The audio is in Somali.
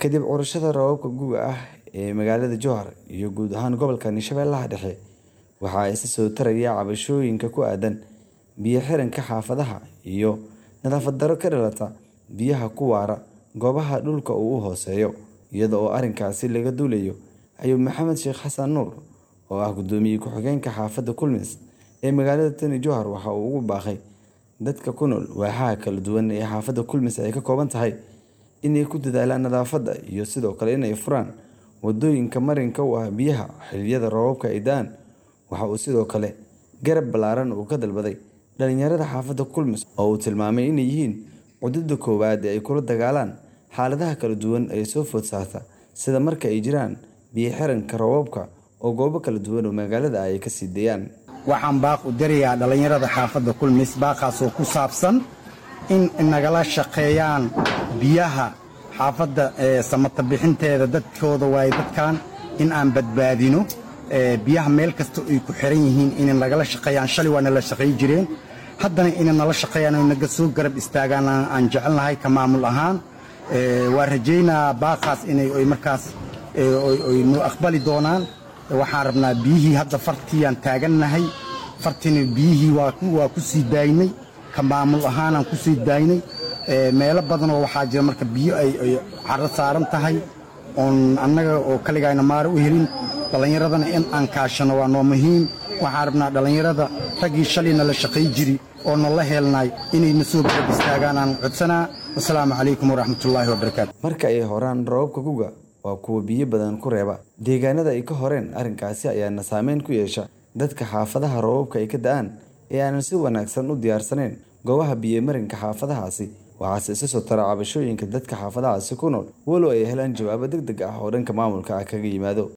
kadib curashada roobabka gu'ga ah ee magaalada Jowhar iyo guud ahaan gobolka Shabeellaha Dhexe waxaa isa soo taraya cabashooyinka ku aadan biyo xiranka xaafadaha iyo nadaafad darro ka dhalata biyaha ku waara goobaha dhulka uu hooseeyo iyada oo arrinkaasi laga duulayo ayuu Maxamed Sheekh Xasan Nuur oo ah gudoomiye ku-xigeenka xaafadda Kulmis ee magaalada Tani Jowhar waxa uu ugu baaqay dadka ku nool waaxaha kala duwan ee xaafadda Kulmis ay ka kooban tahay inay ku dadaalaan nadaafadda iyo sidoo kale inay furaan wadooyinka marinka u ah biyaha xilliyada roobabka ay da'aan waxa uu sidoo kale garab ballaaran uu ka dalbaday dhalinyarada xaafadda Kulmis oo uu tilmaamay inay yihiin cudurda koowaad ee ay kula dagaalaan xaaladaha kala duwan ee soo food saarta sida marka ay jiraan biyo xiranka roobabka oo goobo kala duwan oo magaalada ay ka sii deeyaan waxaan baaq u dirayaa dhallinyarada xaafadda kulmis baaqaasoo ku saabsan in nagala shaqeeyaan biyaha xaafadda samata bixinteeda dadkooda waaye dadkan in aan badbaadino biyaha meel kasta ay ku xiran yihiin inay nagala shaqeeyaan shalay waa nala shaqayn jireen haddana inay nala shaqeeyaan oo naga soo garab istaagaan aan jecelnahay ka maamul ahaan waa rajaynaa baaqaas inay markaas nu aqbali doonaan waxaan rabnaa biyihii hadda fartiiyaan taagannahay fartina biyihii waa ku sii daaynay ka maamul ahaanaan ku sii daaynay meelo badanoo waxaa jira marka biyo ay caro saaran tahay oon annaga oo kaligayna maara u helin dhallinyaradana in aan kaashano waa noo muhiim waxaan rabnaa dhallinyarada raggii shalay nala shaqay jiri oo nala helnay inayna soo garab istaagaan aan codsanaa wasalaamu calaykum waraxmatullaahi wabarakaatu marka ay horaan roobabka guga waa kuwa biyo badan ku reeba deegaanada ay ka horeen arrinkaasi ayaana saameyn ku yeesha dadka xaafadaha roobabka ay ka da'aan ee aanan si wanaagsan u diyaarsanayn goobaha biyomarinka xaafadahaasi waxaase isa soo tara cabashooyinka dadka xaafadahaasi ku nool walow ay helaan jawaabo deg deg ah oo dhanka maamulka ah kaga yimaado